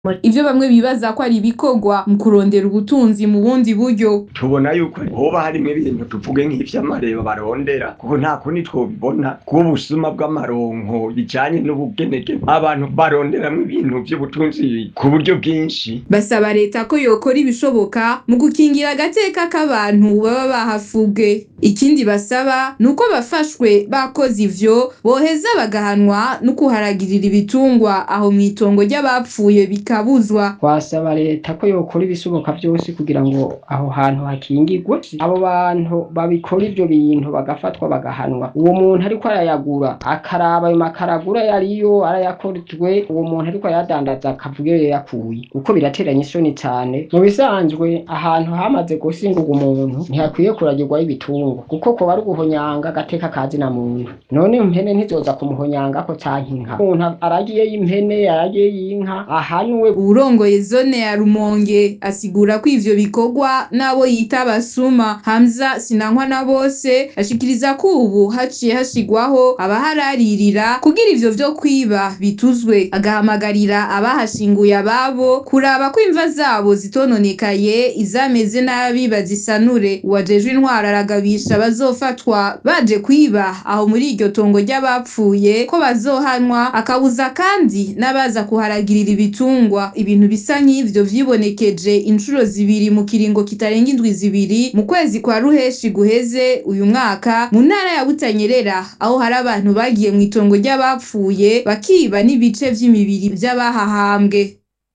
ivyo bamwe bibaza ko ari ibikorwa mu kurondera ubutunzi mu bundi buryo tubona yuko hoba harimo ibintu tuvuge nk'ivy'amareba barondera kuko nta kundi twobibona bw'ubusuma bw'amaronko bijanye n'ubugenege abantu baronderamwo ibintu vy'ubutunzi ku buryo bwinshi basaba leta ko yokora ibishoboka mu gukingira agateka k'abantu baba bahafubwe ikindi basaba ni uko bafashwe bakoze ivyo boheza bagahanwa no kuharagirira ibitungwa aho mw'itongo ry'abapfuye bikabuzwa twasaba leta ko yokora ibishoboka byose kugira ngo aho hantu hakingirwe abo bantu babikora ivyo bintu bagafatwa bagahanwa uwo muntu ariko arayagura akaraba ayo makaragura yariyo arayakorejwe uwo muntu ariko ayadandaza akavuga iyo yakuye kuko birateranya isoni cane mu bisanzwe ahantu hamaze gusingurwa umuntu ntihakwiye kuragirwaho ibitungwa kuko koba ari uguhonyanga agateka kazi na muntu none impene ntizoza kumuhonyangako canke inka umuntu aragiyeyo impene aragiyeyo inka ahanwe uwurongoye zone ya rumonge asigura ko ivyo bikorwa n'abo yita abasuma hamza sinankwa na bose ashikiriza ko ubu haciye hashigwaho abahararira kugira ivyo vyo kwiba bituzwe agahamagarira abahashinguye ababo kuraba ko imva zabo zitononekaye izameze nabi bazisanure uwajejwe intwara aragabisha bazofatwa baje kwiba aho muri iryo tongo ry'abapfuye ko bazohanwa akabuza kandi n'abaza kuharagirira ibitungwa ibintu bisa nk'ivyo vyibonekeje inshuro zibiri mu kiringo kitarenga indwi zibiri mu kwezi kwa ruheshi guheze uyu mwaka mu ntara ya butanyerera aho hari abantu bagiye mw'itongo ry'abapfuye bakiba n'ibice vy'imibiri vy'abahahambwe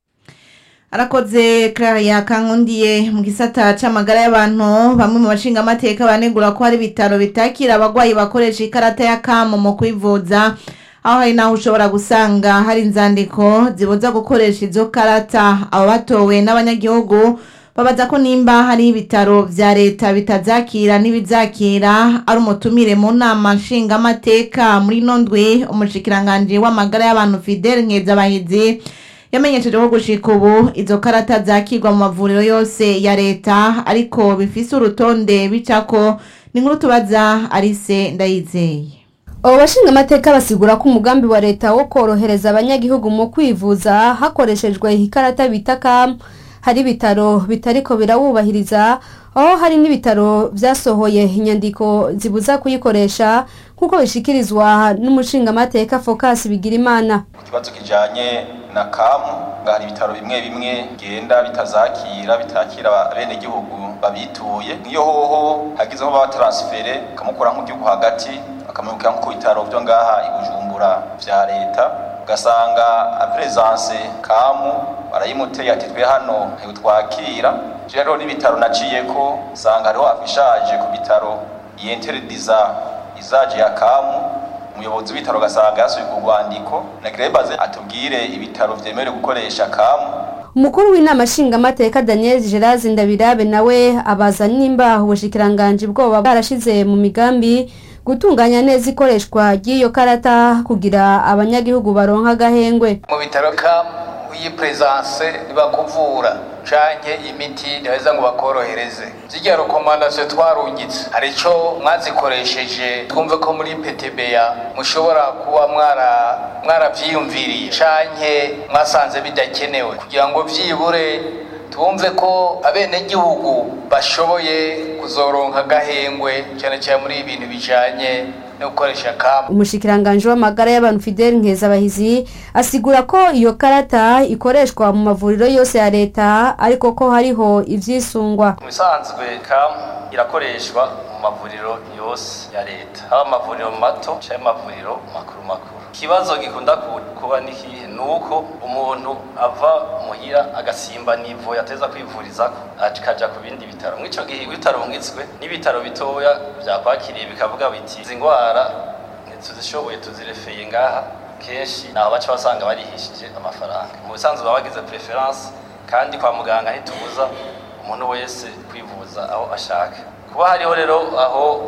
arakoze Claria Kankundiye mu gisata c'amagara y'abantu bamwe mu bashinga amateka banegura ko hari ibitaro bitakira abagwayi bakoresha ikarata ya kamo mu kwivuza aho hari naho ushobora gusanga hari inzandiko zibuza gukoresha izo karata abo batowe n'abanyagihugu babaza ko nimba hari ibitaro vya leta bitazakira n'ibizakira ari umutumire mu nama nshingamateka muri ino ndwi umushikiranganji w'amagara y'abantu Fidel Nkezabahizi yamenyesheje ko gushika ubu izo karata zakirwa mu mavuriro yose ya leta ariko bifise urutonde bicako ni nkuru tubaza Alice Ndayizeye abo bashinga amateka basigura ko umugambi wa leta wo korohereza abanyagihugu mu kwivuza hakoreshejwe ikarata bita kam hari ibitaro bitariko birawubahiriza aho hari n'ibitaro vyasohoye inyandiko zibuza kuyikoresha nk'uko bishikirizwa n'umushingamateka Focus Bigirimana ikibazo kijanye na kamu hari ibitaro bimwe bimwe genda bitazakira bitakira abenegihugu babituye nk'iyo hoho hagizeho babataransifere kamukura nk'igihugu hagati bakamubwira nko ku bitaro vyo ngaha i Bujumbura vya leta ugasanga apresence kamu barayimuteye ati twe hano ntitwakira rero n'ibitaro naciyeko usanga hariho afishaje ku bitaro yenterediza izaje ya kamu umuyobozi w'ibitaro ugasanga yasubiye ku rwandiko nagirebaze atubwire ibitaro vyemerewe gukoresha kamu umukuru w'inama nshingamateka daniel gerard ndabirabe nawe abaza nimba ubushikiranganji bwoba bwarashize mu migambi gutunganya neza ikoreshwa ry'iyo karata kugira abanyagihugu baronka agahengwe mu bitaro kamu iyi presence ntibakuvura canke imiti ntibaheza ngo bakorohereze zirya rekomandasiyo twarungitse hari ico mwazikoresheje twumve ko muri petebeya mushobora kuba mwara mwaravyiyumviriye canke mwasanze bidakenewe kugira ngo vyibure twumve ko abenegihugu bashoboye kuzoronka agahengwe cyane cyane muri ibintu bijanye no gukoresha kamu umushikiranganji w'amagara y'abantu Fidel Nkezabahizi asigura ko iyo karata ikoreshwa mu mavuriro yose ya leta ariko ko hariho ivyisungwa mu bisanzwe kamu irakoreshwa mu mavuriro yose ya leta haba amavuriro mato canke amavuriro makuru makuru ikibazo gikunda kuba nikihe ni uko umuntu ava muhira agasimba nivo yateza kwivurizako akaja ku bindi bitaro mw'ico gihe ibitaro ngitswe n'ibitaro bitoya vyakwakiriye bikavuga biti izi ngwara ntituzishoboye tuzirefeye ngaha kenshi naho baca basanga barihishije amafaranga mu bisanzwe baba bagize preference kandi kwa muganga ntitubuza umuntu wese kwivuza aho ashaka kuba hariho rero aho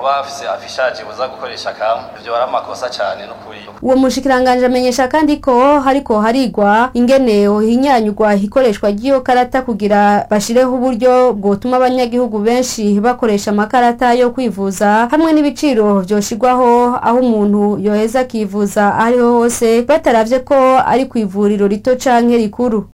kuba hafise afishaje buza gukoresha kamu ivyo ari amakosa cane n'ukuri uwo mushikiranganje amenyesha kandi ko hariko harigwa ingene hinyanyurwa ikoreshwa ry'iyo karata kugira bashireho uburyo bwotuma abanyagihugu benshi bakoresha amakarata yo kwivuza hamwe n'ibiciro vyoshirwaho aho umuntu yoheza akivuza ahariho hose bataravye ko ari ku ivuriro rito canke rikuru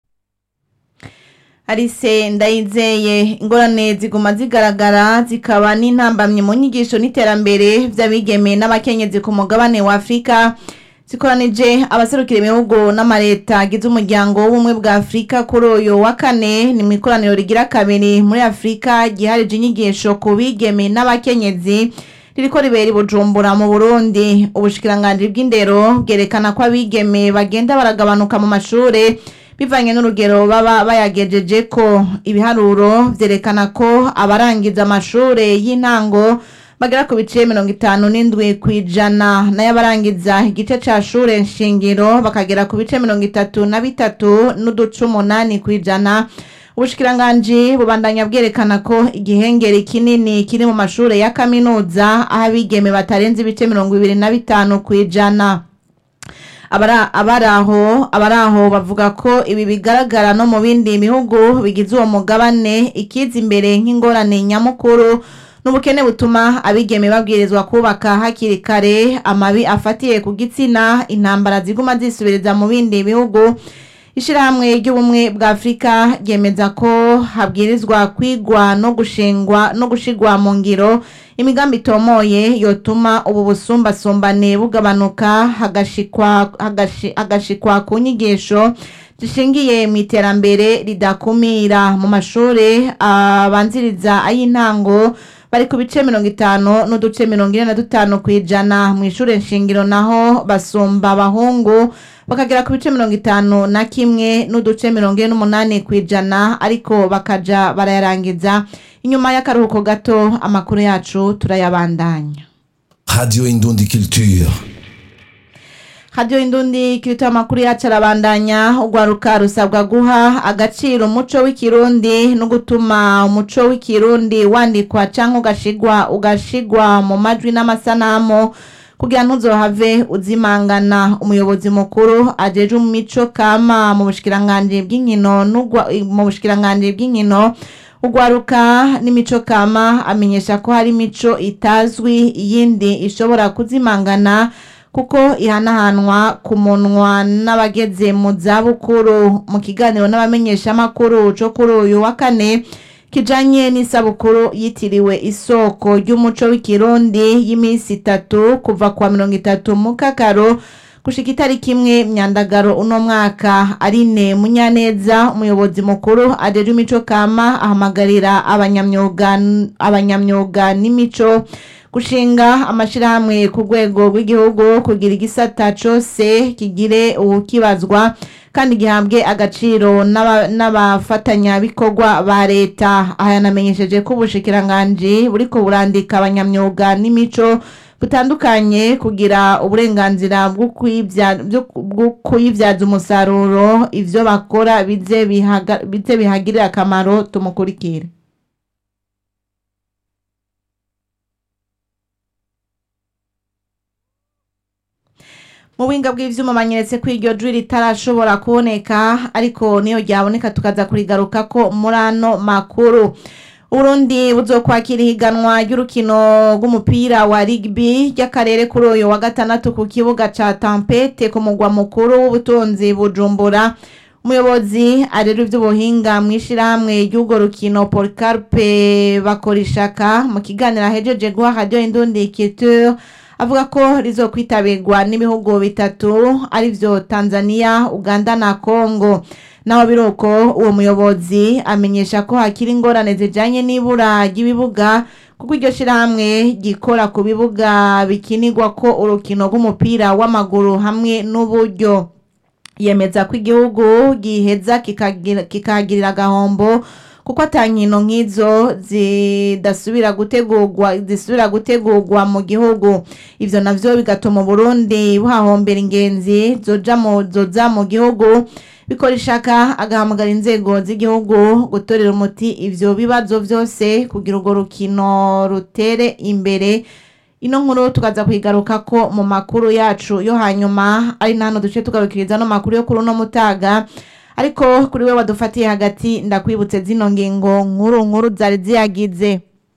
Alice ndayizeye ingorane ziguma zigaragara zikaba n'intambamye mu nyigisho n'iterambere vy'abigeme n'abakenyezi ku mugabane wa Afrika zikoranije abaserukira ibihugu n'amareta agize umuryango w'ubumwe bwa Afrika kuri uyu wa kane ni mu ikoraniro rigira kabiri muri Afrika giharije inyigisho ku bigeme n'abakenyezi ririko ribera i Bujumbura mu Burundi ubushikiranganji bw'indero bwerekana ko abigeme bagenda baragabanuka mu mashure bivanye n'urugero baba bayagejeje ko ibiharuro vyerekana ko abarangiza amashure y'intango bagera ku bice mirongo itanu n'indwi kw'ijana nayo abarangiza igice ca shure nshingiro bakagera ku bice mirongo itatu na bitatu n'uduce umunani kw'ijana ubushikiranganji bubandanya bwerekana ko igihengeri kinini kiri mu mashure ya kaminuza aho abigeme batarenze ibice mirongo ibiri na bitanu kw'ijana abara abaraho abaraho bavuga ko ibi bigaragara no mu bindi bihugu bigize uwo mugabane ikiza imbere nk'ingorane nyamukuru n'ubukene butuma abigeme babwirizwa kubaka hakiri kare amabi afatiye ku gitsina intambara ziguma zisubiriza mu bindi bihugu ishirahamwe ry'ubumwe bwa afurika ryemeza ko habwirizwa kwigwa no gushingwa no gushigwa mu ngiro imigambi itomoye yotuma ubu busumbasumbane bugabanuka hagashikwa hagashi- hagashikwa ku nyigisho zishingiye mu iterambere ridakumira mu mashuri abanziriza ay'intango bari ku bice mirongo itanu n'uduce mirongo ine na dutanu ku ijana mu ishuri nshingiro naho basumba abahungu bakagera ku bice mirongo itanu na kimwe n'uduce mirongo ine n'umunani ku ijana ariko bakaja barayarangiza inyuma y'akaruhuko gato amakuru yacu turayabandanya Radio Indundi Culture. Radio Indundi kirito amakuru yacu arabandanya ugwaruka rusabwa guha agaciro umuco w'ikirundi no gutuma umuco w'ikirundi wandikwa canke ugashigwa ugashigwa mu majwi n'amasanamu kugira ntuzohave uzimangana umuyobozi mukuru ajeje mu mico kama mu bushikiranganje bw'inkino n'ugwa- mu bushikiranganje bw'inkino ugwaruka n'imico kama amenyesha ko hari imico itazwi iyindi ishobora kuzimangana kuko ihanahanwa ku munwa n'abageze mu zabukuru mu kiganiro n'abamenyeshamakuru co kuri uyu wa kane kijanye n'isabukuru yitiriwe isoko ry'umuco w'ikirundi y'iminsi itatu kuva kwa mirongo itatu mu kakaro gushika itariki imwe myandagaro uno mwaka arine munyaneza umuyobozi mukuru ajeje imico kama ahamagarira abanyamyuga abanyamyuga n'imico gushinga amashirahamwe ku rwego rw'igihugu kugira igisata cose kigire uwukibazwa kandi gihabwe agaciro n'aba- n'abafatanyabikorwa ba leta aha yanamenyesheje ko ubushikiranganji buriko burandika abanyamyuga n'imico butandukanye kugira uburenganzira bwo kwibya- byo- bwo kuyibyaza umusaruro ivyo bakora bize bihaga- bize bihagirira akamaro tumukurikire mu buhinga bw'ivyuma banyeretse ko iryo jwi ritarashobora kuboneka ariko niyo ryaboneka tukaza kurigarukako muri ano makuru Urundi buzokwakira ihiganwa ry'urukino rw'umupira wa rugby ry'akarere kuri uyu wa gatandatu ku kibuga ca Tampete ku mugwa mukuru w'ubutunzi Bujumbura umuyobozi arera ivy'ubuhinga mw'ishirahamwe ry'urwo rukino Policarpe Bakorishaka mu kiganiro ahejeje guha Radio Indundi Culture avuga ko rizokwitabirwa n'ibihugu bitatu arivyo Tanzania, Uganda na Congo. Naho biruko uwo muyobozi amenyesha ko hakiri ingorane zijanye n'ibura ry'ibibuga kuko iryo shirahamwe gikora ku bibuga bikinirwa ko urukino rw'umupira w'amaguru hamwe n'uburyo yemeza ko igihugu giheza kikagira- kikahagirira agahombo kuko ata nkino nk'izo zidasubira gutegurwa zisubira gutegurwa mu gihugu ivyo navyo bigatuma Burundi buhahombera ingenzi zoja mu zoza mu gihugu bikora ishaka agahamagara inzego z'igihugu gutorera umuti ivyo bibazo vyose kugira urwo rukino rutere imbere ino nkuru tukaza kuyigaruka ko mu makuru yacu yo hanyuma ari nano duce tugarukiriza no makuru yo kuri uno mutaga ariko kuri we wadufatiye hagati ndakwibutse zino ngingo nkuru nkuru zari ziyagize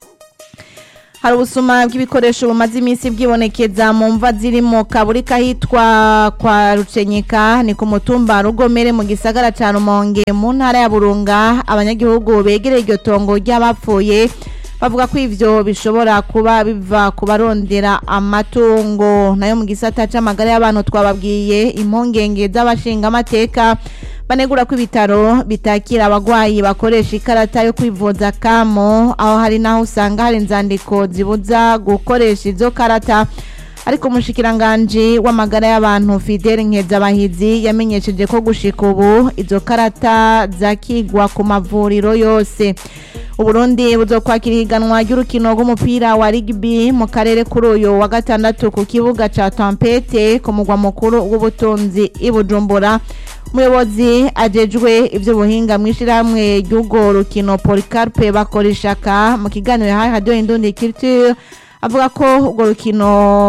hari ubusuma bw'ibikoresho bumaze iminsi bwibonekeza mu mva ziri mu kaburi kahitwa kwa rucenyeka ni ku mutumba rugomere mu gisagara ca rumonge mu ntara ya burunga abanyagihugu begereye iryo tongo ry'abapfuye bavuga ko ivyo bishobora kuba biva ku barondera amatungo nayo mu gisata c'amagara y'abantu twababwiye impungenge z'abashingamateka banegura ko ibitaro bitakira abagwayi bakoresha ikarata yo kwivuza kamo aho hari naho usanga hari inzandiko zibuza gukoresha izo karata ariko umushikiranganji w'amagara y'abantu Fidel Nkezabahizi yamenyesheje ko gushika ubu izo karata zakigwa ku mavuriro yose Uburundi buzokwakira ihiganwa ry'urukino rw'umupira wa rugby mu karere kuri uyu wa gatandatu ku kibuga ca Tampete ku mugwa mukuru w'ubutunzi i Bujumbura umuyobozi ajejwe ivy'ubuhinga mw'ishirahamwe ry'urwo rukino Policarpe bakoreshaka mu kiganiro yahaye Radio Indundi Culture avuga ko urwo rukino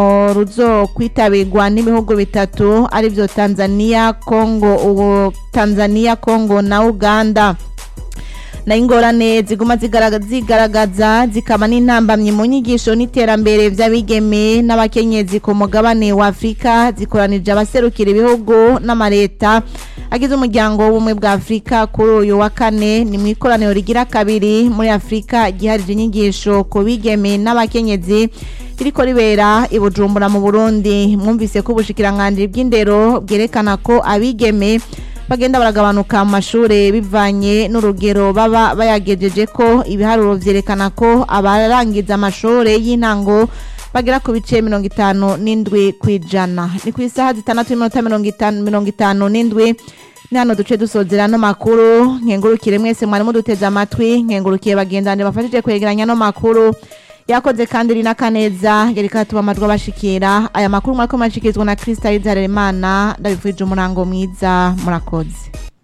ruzokwitabirwa n'ibihugu bitatu arivyo Tanzania, Congo, ubu Tanzania, Congo na Uganda nayo ingorane ziguma zigaragaza zigaragaza zikaba n'intambamyi mu nyigisho n'iterambere vy'abigeme n'abakenyezi ku mugabane wa Afrika zikoranije abaserukira ibihugu n'amareta agize umuryango w'ubumwe bwa Afrika kuri uyu wa kane ni mu ikoraniro rigira kabiri muri Afrika giharije inyigisho ku bigeme n'abakenyezi ririko ribera i Bujumbura mu Burundi mwumvise ko ubushikiranganje bw'indero bwerekana ko abigeme bagenda baragabanuka mu mashure bivanye n'urugero baba bayagejeje ko ibiharuro vyerekana ko abarangiza amashure y'intango bagera ku bice mirongo itanu n'indwi kw'ijana ni ku isaha zitandatu n'iminota mirongo itanu mirongo itanu n'indwi ni hano duce dusozera no makuru nkengurukire mwese mwari muduteze amatwi nkengurukiye bagendane bafashije kwegeranya no makuru yakoze kandi rina kaneza yariko atuma amajwi abashikira aya makuru mwariko murashikirizwa na Krista Izaremana ndabifurije umurango mwiza murakoze